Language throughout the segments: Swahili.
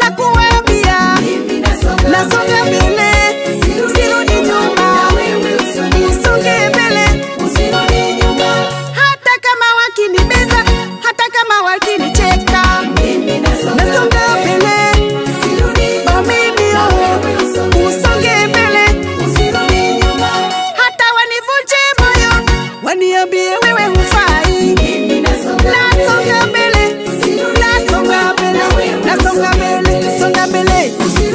la kuambia, nasonga mbele, sirudi nyuma, nisonge mbele, hata kama wakinibeza, hata kama wakinicheka, nasonga mbele, oh mimi oh, usonge mbele, hata wanivunje moyo, waniambie wewe hufai, nasonga mbele, nasonga mbele, nasonga mbele, songa mbele.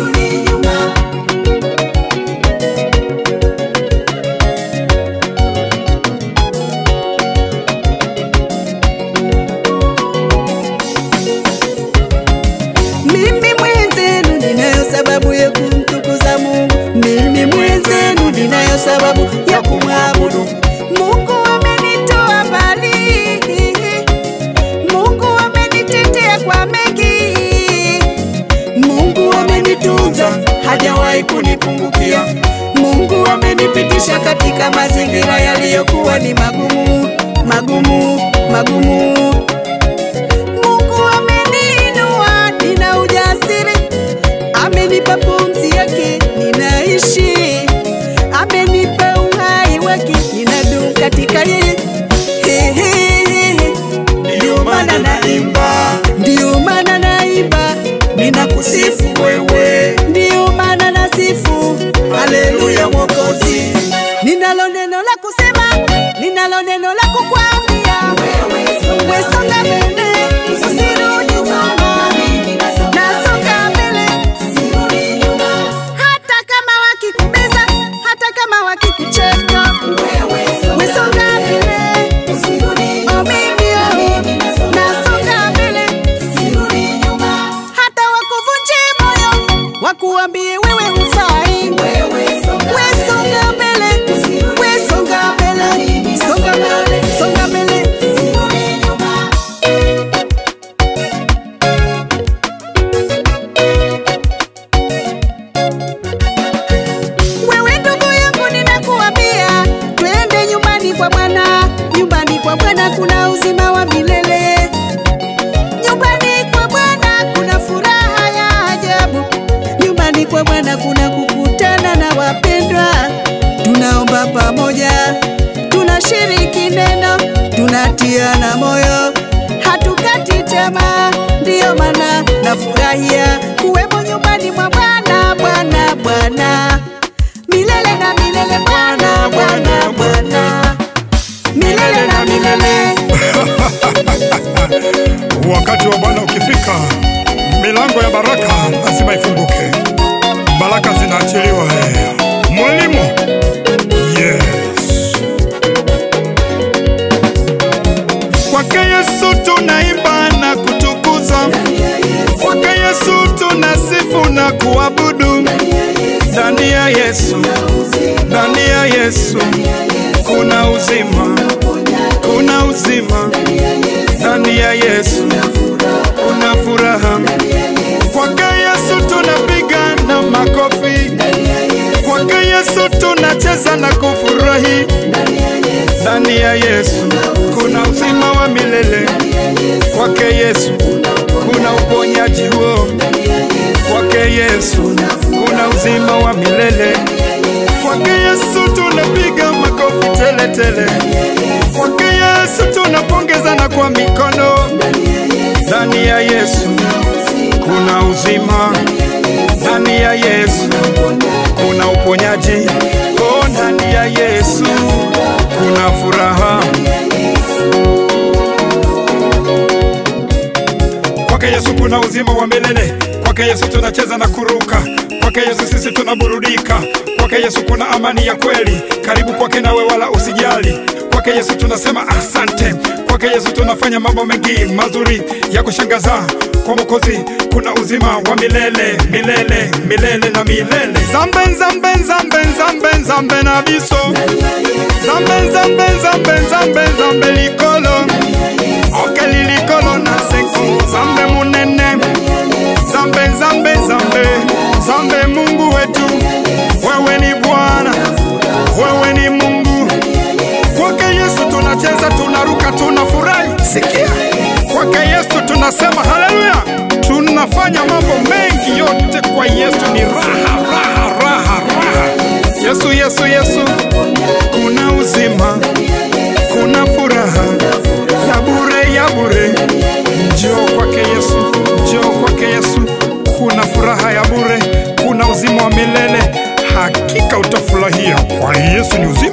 Mimi mwenzenu ninayo sababu ya kumtukuza Mungu. Mimi mwenzenu ninayo sababu ya kumwabudu Mungu. Amenitoa mbali, Mungu amenitetea kwa mengi, Mungu amenitunza, hajawahi kunipungukia. Mungu amenipitisha katika mazingira yaliyokuwa ni magumu, magumu, magumu. Mungu ameniinua, nina ujasiri, amenipa pumzi yake, ninaishi, amenipa uhai wake, ninadumu katika yeye. He, he, he. Ndio maana naimba, ndio maana naimba, ninakusifu wewe, ndio maana nasifu, haleluya Mwokozi. Ninalo neno la kusema, ninalo neno la kukwambia, wewe songa mbele, usirudi nyuma, nasonga mbele, hata kama wakikubeza, hata kama wakikucheka, wewe songa mbele, oh mimi oh, nasonga mbele, hata wakuvunje moyo, wakuambie wewe hufai, wewe songa mbele, wewe songa mbele, songa mbele, songa mbele. Wewe ndugu yangu, ninakuambia twende nyumbani kwa Bwana. Nyumbani kwa Bwana kuna uzima wa milele. Nyumbani kwa Bwana kuna furaha ya ajabu. Nyumbani kwa Bwana kuna kukutana na wapendwa, tunaomba pamoja, tunashiriki neno, tunatiana moyo, hatukati tamaa. Ndiyo maana nafurahia kuwemo nyumbani mwa Bwana, Bwana, Bwana milele na milele, Bwana, Bwana, Bwana milele na milele. Wakati wa Bwana ukifika, milango ya baraka lazima ifunguke, baraka zinaachiliwa. eh. Mwalimu, yes. Kwake Yesu tunaimba na kutukuza, kwake Yesu tunasifu na kuabudu. Ndani ya Yesu, ndani ya Yesu kuna uzima, kuna uzima ndani ya Yesu kuna furaha. Kwake Yesu tunapiga na makofi, kwake Yesu tunacheza na kufurahi. Ndani ya Yesu kuna uzima wa milele, kwake Yesu kuna uponyaji huo, kwake Yesu kuna uzima wa milele, kwake Yesu tunapiga makofi tele tele, kwake Yesu tunapongezana kwa mikono. Ndani ya Yesu kuna uzima, ndani ya Yesu kuna uponyaji, oh, ndani ya Yesu kuna furaha. Kwake Yesu kuna uzima wa milele, kwake Yesu tunacheza na kuruka, kwake Yesu sisi tunaburudika, kwake Yesu kuna amani ya kweli. Karibu kwake nawe wala usijali, kwake Yesu tunasema asante, kwake Yesu tunafanya mambo mengi mazuri ya kushangaza. Kwa Mwokozi kuna uzima wa milele milele milele na milele. Zambe zambe zambe zambe zambe na biso zambe zambe zambe zambe zambe likolo okeli likolo na seko zambe munene zambe zambe zambe zambe Mungu wetu, wewe ni Bwana, wewe ni Mungu. Kwake Yesu tunacheza, tunaruka, tunafurahi. Sikia, kwake Yesu tunasema haleluya, tunafanya mambo mengi, yote kwa Yesu ni raha, raha, raha, raha. Yesu, Yesu, Yesu, kuna uzima, kuna furaha ya bure, ya bure. Njoo kwake Yesu, njoo kwake Yesu, kuna furaha ya bure, kuna uzima wa milele. Hakika utafurahia, kwa Yesu ni uzima